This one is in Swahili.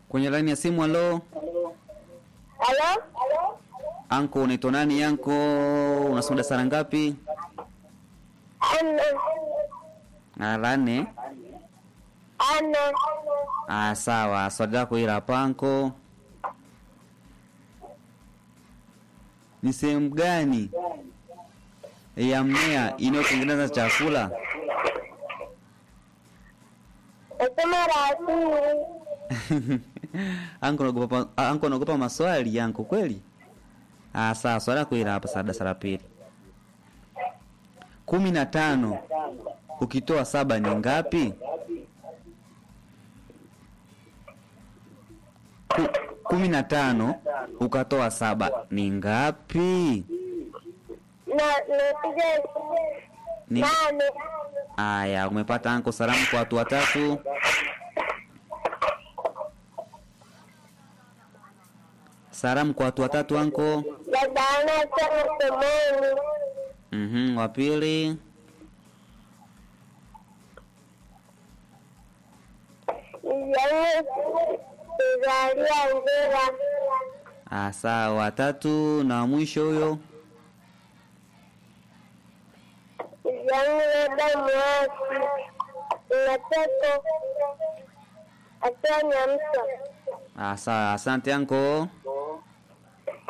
Kwenye laini ya simu, halo Halo? anko, unaitwa nani anko? Unasoma darasa la ngapi? Ana. Ah, la nne. Ana. Ah, sawa. Swali lako hili hapa anko. Ni sehemu gani ya mmea inayotengeneza chakula? Nasema la pili. anko, unaogopa anko, unaogopa maswali anko kweli? Ah, sawa. Swali lako hili hapa, darasa la pili. kumi na tano ukitoa saba ni ngapi? Ku- kumi na tano ukatoa saba ni ngapi? Na napiga Ni... nane. Aya, umepata anko. Salamu kwa watu watatu. Salamu kwa watu watatu anko. Dada Ana sana somoni. Mhm, wa pili. Yaani kuzalia ngera. Ah, sawa. Watatu na wa mwisho huyo. Yaani labda mwasi. Unatoka. Akiwa nyamsa. Ah, sawa. Asante anko.